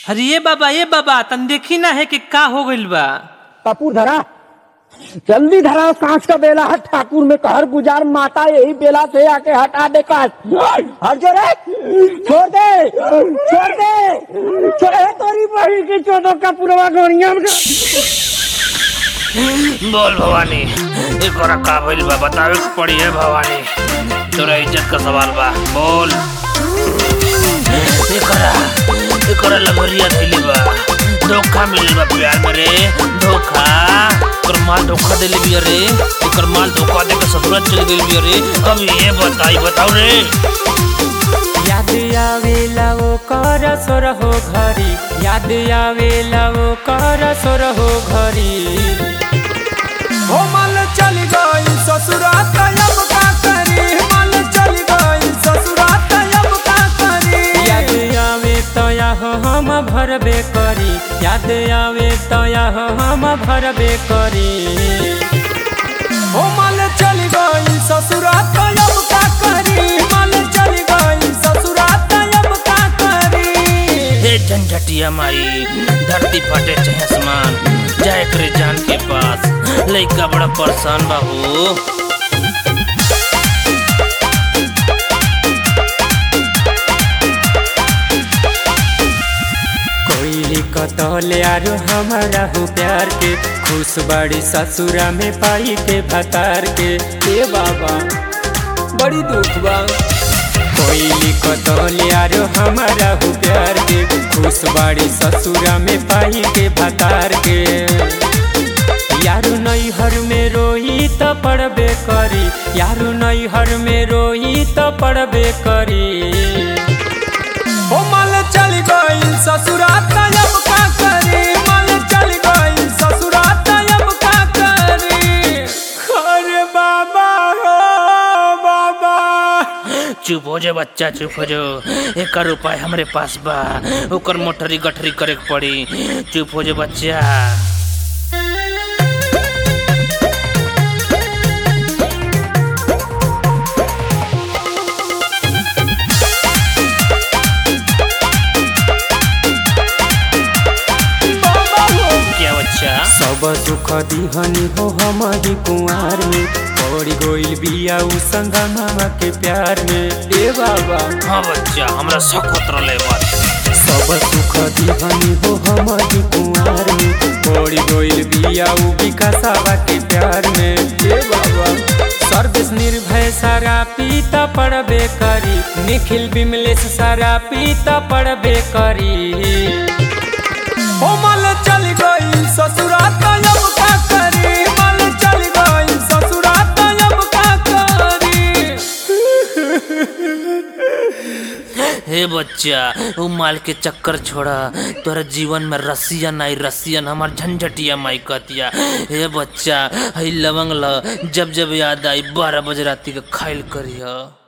अरे ये बाबा ये बाबा तन देखी ना है कि का हो गइल बा कपूर धरा जल्दी धरा कांच का बेला हट ठाकुर में कहर गुजार माता यही बेला से आके हटा दे कांच हट जो रे छोड़ दे छोड़ दे छोड़े तोरी बही की चोदो का पुरवा गोनिया में बोल भवानी एकरा का भइल बा बतावे के पड़ी है भवानी तोरा इज्जत का सवाल बा बोल एकरा एकरा लगरिया धइले बा धोखा मिलल बा प्यार में रे धोखा एकर माल धोखा देले बिया रे एकर माल धोखा दे के ससुराल चल गेल बिया रे कब ये बताई बताओ रे याद आवेला वो कर सोर हो घरी याद आवेला वो कर सोर हो घरी हो मल चल गई ससुरात अब का करी मल चल गई ससुरात अब का करी याद आवे तया हो हम भरबे करी याद आवे तया हो हम भरबे करी हो मल चल गई ससुरात अब का करी मल चल गई ससुरात अब का करी हे झंझटिया माई धरती फटे चाहे आसमान जाए करे जान के पास लइका बड़ा परेशान बाबू कोई कतले आरो हमारा हो प्यार के खुश बड़ी ससुरा में पाई के भतार के ए बाबा बड़ी दुख बा कोई कतले आरो हमारा हो प्यार के खुश बड़ी ससुरा में पाई के भतार के यारू नैहर में रोई त पड़बे करी यारू नैहर में रोई त पड़बे करी हो मल चल गई ससुरात अब का करी मल चल गई ससुरात अब का करी अरे बाबा हो बाबा चुप हो जा बच्चा चुप हो जा एकर उपाय हमरे पास बा ओकर मोटरी गठरी करे के पड़ी चुप हो जा बच्चा क्या बच्चा सब दुख दिहनी हो हमारी कुंवार में पड़ी गोइल बिया उ संगा मामा के प्यार में ए बाबा हाँ बच्चा हमरा सखत रले बात सब सुख दिहनी हो हमारी कुंवार में पड़ी गोइल बिया उ विकासावा के प्यार में ए बाबा सर्विस निर्भय सारा पीता पड़बे करी निखिल बिमलेश सारा पीता पड़बे करी हो मल चल गई ससुरात अब का करी मल चल गई ससुरात अब का करी हे बच्चा उ माल के चक्कर छोड़ा तोरा जीवन में रसियन आई रसियन हमार झंझटिया माई कहतिया हे बच्चा हई लवंग ल जब जब याद आई बारह बजे राती के खाइल करिया